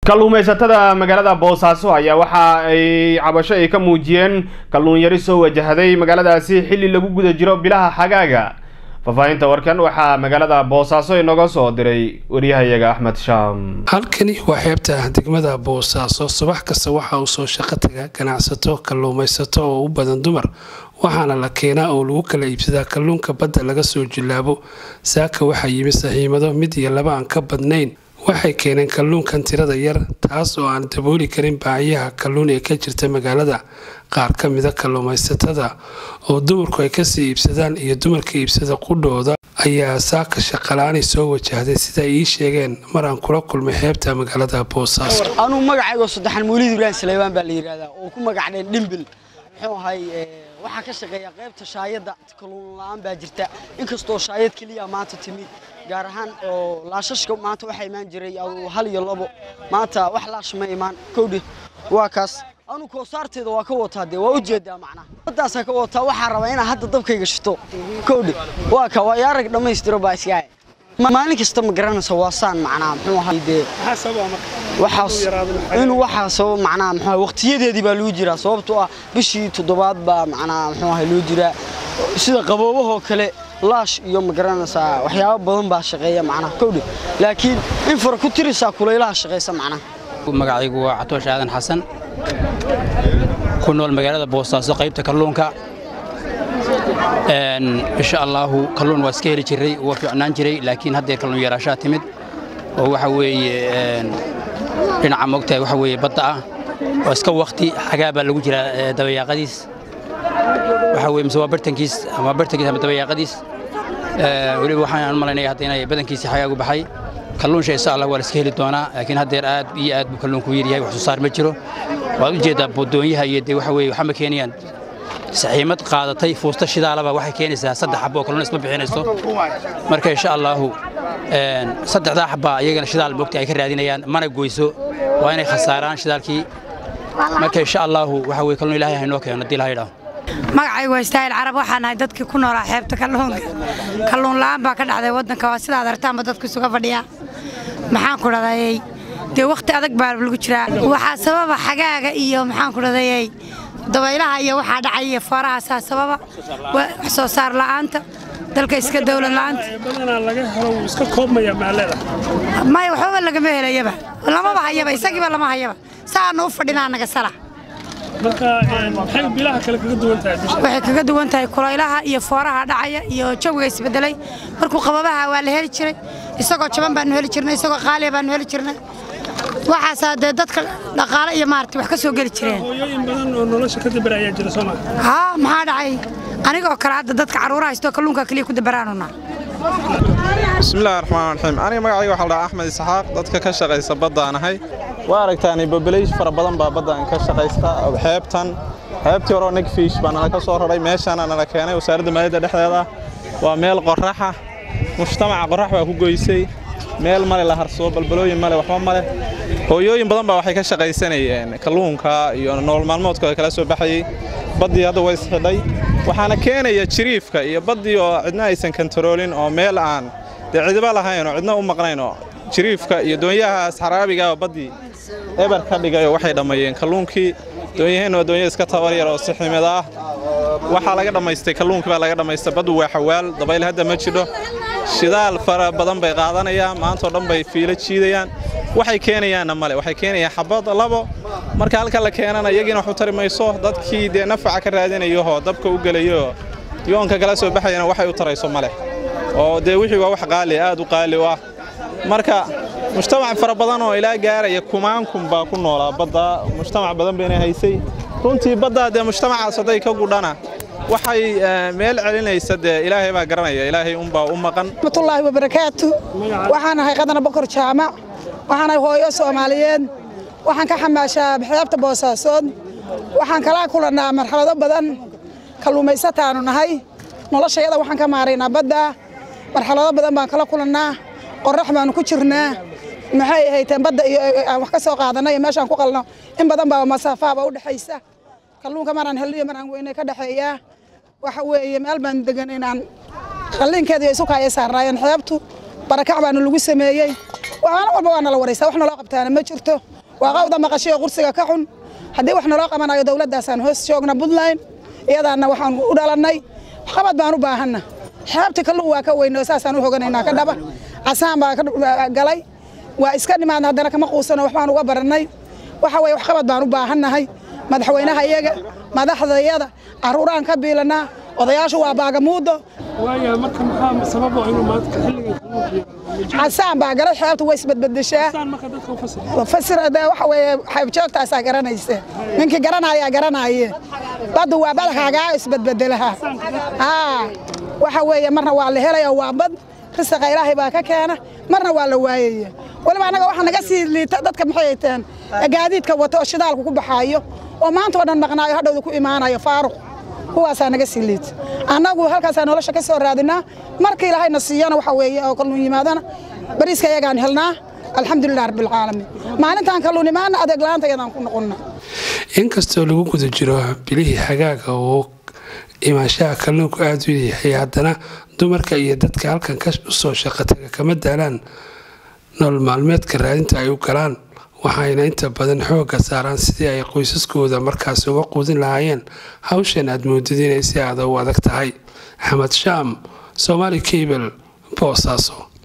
kalluumaysatada magaalada boosaaso ayaa waxa ay cabasho ay ka muujiyeen kalluun yari soo wajahday magaaladaasi xilli lagu guda jiro bilaha xagaaga faahfaahinta warkan waxaa magaalada boosaaso inooga soo diray waryahayaga axmed shaam halkani waa xeebta degmada boosaaso subax kasta waxa uu soo shaqo taga ganacsato kalluumaysato oo u badan dumar waxaana la keenaa oo lagu kala iibsadaa kalluunka badda laga soo jilaabo saaka waxaa yimi saxiimado mid iyo laba aan ka badnayn waxay keeneen kalluunkan tirada yar taas oo aan dabooli karin baahiyaha kalluun ee ka jirta magaalada qaar ka mida kalluumaysatada oo dumarku ay kasii iibsadaan iyo dumarka iibsada qudhooda ayaa saaka shaqalaani soo wajahday sida ay ii sheegeen mar aan kula kulmay xeebta magaalada boosaaso anuu magacaygo saddexan mawlid ibrahim saleybaan baa la yidhahdaa oo ku magacdheen dhimbil muxuu ahay waxaa ka shaqeeya qaybta shaayadda kalluun la-aan baa jirta inkastoo shaayad keliya maanta timid gaar ahaan oo laashashka maanta waxaa imaan jiray hal iyo labo maanta wax laash ma imaan kowdhi waa kaas anu koosaarteeda waa ka wataa dee waa ujeedaa macnaha badaasaa ka wataa waxaa rabaa inaa hadda dabkayga shito kowdhi waa ka waa yaarag dhammaystiro baa iska maalin kasta ma garanaysa waa saan macnaha muxuu ahay dee waxaas inuu waxaa sabab macnaha muxuu waqtiyadeedii baa lagu jiraa sababtoo ah bishii toddobaad baa macnaha muxuu ahay loo jiraa sida qaboobahoo kale laash iyo ma garanaysaa waxyaabo badan baa shaqeeya macnaha kowdhi laakiin in fara ku tirisaa kulaylaha shaqaysa macnaha magacaygu waa catoosh aadan xasan ku nool magaalada boosaaso qaybta kalluunka insha allaahu kalluun waa iska heli jiray waa fiicnaan jiray laakiin haddeer kalluun yaraashaa timid oo waxa weeye dhinaca moogtahay waxa weeye badda ah oo iska wakti xagaa baa lagu jiraa dabayaaqadiis waxa weye mise waa bartankiis ama bartankiis ama dabayaaqadiis weliba waxaan u malaynaya hadda inay badankiisii xagaagu baxay kalluunsha insha allah waa la iska heli doonaa laakiin haddeer aad iyo aad buu kalluunku yaryahay wax soo saar ma jiro waad u jeeddaa bodoonyaha iyo dee waxa weye waxaa ma keenayaan saxiimad qaadatay fuusta shidaalaba waxay keenaysaa saddex xaboo kalluun isma bixinayso marka insha allaahu saddexdaa xabbaa iyagana shidaal moogta ay ka raadinayaan mana goyso waa inay khasaaraan shidaalkii marka insha allaahu waxa weye kalluun ilaahay haynoo keeno haddii laha yidhaaho magacaygu waa istaahil carab waxaan ahay dadkii ku noolaa xeebta kalluunka kalluun la'aan baa ka dhacday waddanka waa sidaad aragtaanba dadku isuga fadhiyaa maxaan ku dhadayey dee wakhti adag baa lagu jiraa waxaa sababa xagaaga iyo maxaan ku dhadayey dabaylaha iyo waxaa dhacay iyo foorahaasaa sababa wax soo saar la'aanta dalka iska dawlad la'aanta maya waxbaba lagama helayaba lamaba hayaba isagiiba lama hayaba saaanu u fadhinaa naga sala waxay kaga duwan tahay kulaylaha iyo fooraha dhacaya iyo jawiga isbedelay markuu qababaha waa la heli jiray isagoo jaban baanu heli jirnay isagoo qaaliya baanu heli jirnay waxaasaa dee dadka dhaqaale iyo maaragtay wax ka soo geli jireen haa maxaa dhacay anigoo kale hadda dadka carruuraha haystoo kalluunka keliya ku dabaraanuna bismillahi raxmaan raxiim aniga magacayga waxaa la dhahaa axmed isxaaq dadka ka shaqaysa baddaan ahay waa aragtaan boboleysh fara badan baa baddaan ka shaqaysta xeebtan xeebtii horeo negfish baa nala ka soo raray meeshaana nala keenay wasaaradda maaliyadda dhexdeeda waa meel qorraxa mujtamaca qorrax baa ku goysay meel male la harsoo balbalooyin male waxba male hooyooyin badan baa waxay ka shaqaysanayeen kalluunka iyo nolol maalmoodkooda kala soo baxayey baddii hadda way isxidhay waxaana keenaya jiriifka iyo baddii oo cidna aysan kantaroolin oo meel aan dee cidiba lahayn oo cidna u maqnayn oo jiriifka iyo doonyahaas xaraabiga oo baddii eber ka dhigayoo waxay dhammeeyeen kalluunkii doonyaheenna waa doonya iska tabar yar oo siximid ah waxaa laga dhammaystay kalluunkii baa laga dhammaystay baddu waa xawaal dabayl hadda ma jidho shidaal fara badan bay qaadanayaan maantao dhan bay fiilo jiidayaan waxay keenayaanna male waxay keenayaan xabad labo marka halka la keenana iyagiina wax u tari mayso dadkii dee nafaca ka raadinayahoo dabka u gelayoo yoonka kala soo baxayana waxay u tarayso male oo dee wixii waa wax qaali aad u qaali u ah marka mujtamac fara badan oo ilaa gaaraya kumaankun baa ku noolaa badda mujtamac badan bayna haysay runtii baddaa dee mujtamacaas hadday ka gudhana waxay meel celinaysa dee ilaahay baa garanaya ilaahay unbaa u maqan raxmatullaahi wabarakaatu waxaan ahay qadana bokor jaamac waxaan ahay hooyo soomaaliyeed waxaan ka xamaashaa xeebta boosaasood waxaan kala kulannaa marxalado badan kalluumaysataanu nahay noloshayada waxaan ka maaraynaa badda marxalado badan baan kala kulannaa qorrax baanu ku jirnaa maxay ahayteen badda iyo aan wax ka soo qaadanay iyo meeshaan ku qalno in badan baa masaafaaba u dhexaysa kalluunka maraan helniyo maraan weynay ka dhexeeyaa waxa weeye meel baan degan inaan qalliinkeeda iyo isukaaya saarnaayeen xeebtu barakac baanu lagu sameeyey waxaana walba waa nala waraysaa wax naloo qabtaana ma jirto waa qawda maqashiyo qursiga ka xun haddii wax naloo qabanayo dowladdaasaan hoos joogna puntland iyadaana waxaan u dhalannay waxqabad baan u baahanna xeebta kalluun waa ka weyno saasaan u hoganaynaa ka dhaba casaan baa ka galay waa iska dhimaadna haddana kama quusano waxbaan uga barannay waxa weye waxqabad baan u baahannahay madaxweynaha iyaga madaxdayada carruuraan ka biilanaa odayaashu waa baagamuudo casaan baa galay xeebta way isbadbedeshaa fasir waxa weye xeebjoogtaasaa garanaysa ninkii garanayaa garanaaye baddu waa badakaagaa isbadbedelaha waxa weeye marna waa la helaya waa bad risaqa ilaahay baa ka keena marna waa la waayaya weliba annaga waxaa naga sii liita dadka maxay teen gaadiidka wata oo shidaalku ku baxaayo oo maanta oo dhan maqnaayo hadhowda ku imaanayo faaruq kuwaasaa naga sii liita annagu halkaasaa nolosha ka soo raadinaa marka ilaahayna siiyana waxa weeye oo kalluun yimaadana bariiska iyagaan helnaa alxamdulilah rabbilcaalamiin maalintaan kalluun imaana adeeg la-aanta iyadaan ku noqonna inkastoo lagu guda jiro bilihii xagaaga oo imaanshaha kalluunku aada u yahay haddana dumarka iyo dadka halkan usoo shaqataga kama daalaan nolol maalmeedka raadinta ay u galaan waxayna inta badan xoogga saaraan sidii ay qoysaskooda markaas uga quudin lahaayeen hawshan aad moodid inay si aada u adag tahay axmed shaam somaali cable boosaaso